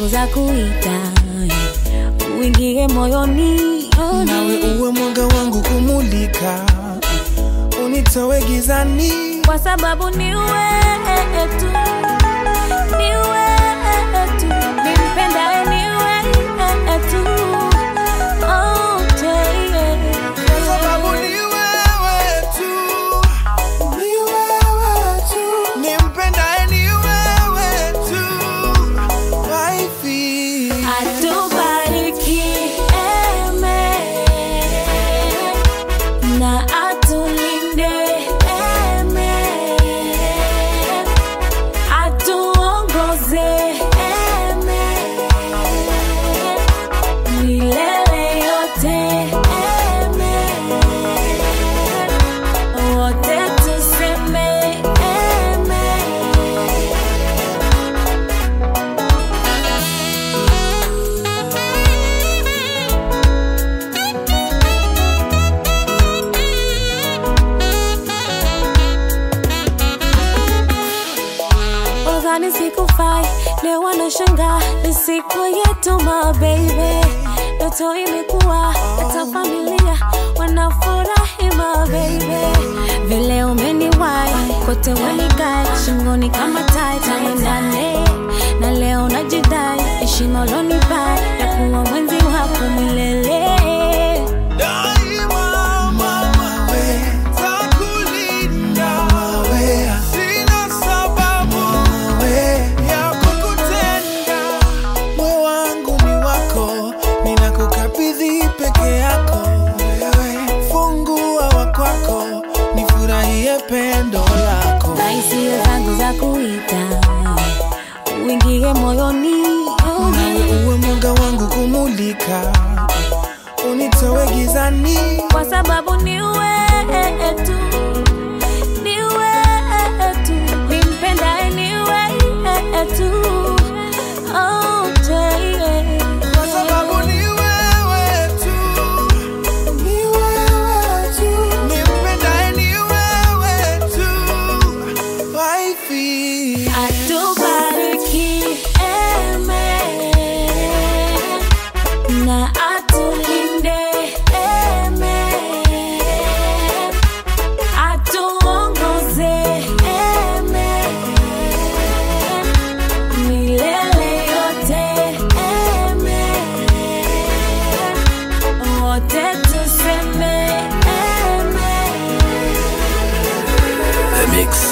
zangu za kuita uingie moyoni oh, nawe uwe mwanga wangu kumulika, unitoe gizani. kwa sababu ni wewe tu, ni wewe tu, nimpendaye ni wewe tu. Oh, yeah. Kwa sababu ni wewe tu, ni wewe tu, nimpendaye ni wewe tu, waifi. Atubariki, amen. Na atulinde, amen. Atuongoze, amen. Milele yote, amen. Wote tuseme, amen. Udhani sikufai, leo wanashangaa ni siku yetu my baby. Ndoto imekuwa hata familia wanafurahi my baby. Vile umeniwai kote wanikai shingoni kama tai tuendane na leo najidai heshima ulonipa ya kuwa mwenzi wako milele. Daima mama we, takulinda we, sina sababu we ya kukutenda. Moyo wangu ni wako, ninakukabidhi peke yako wewe, fungua wa kwako, nifurahie pendo lako. na hisia zangu za kuita uingie moyoni oh, Nawe uwe mwanga wangu kumulika, unitoe gizani. kwa sababu ni wewe tu, ni wewe tu, nimpendaye ni wewe tu. Oh, yeah. Kwa sababu ni wewe tu, ni wewe tu, nimpendaye ni wewe tu, waifi. Atubariki, amen. Na atulinde, amen. Atuongoze, amen. Milele yote, amen. Wote tuseme, amen. The Mix.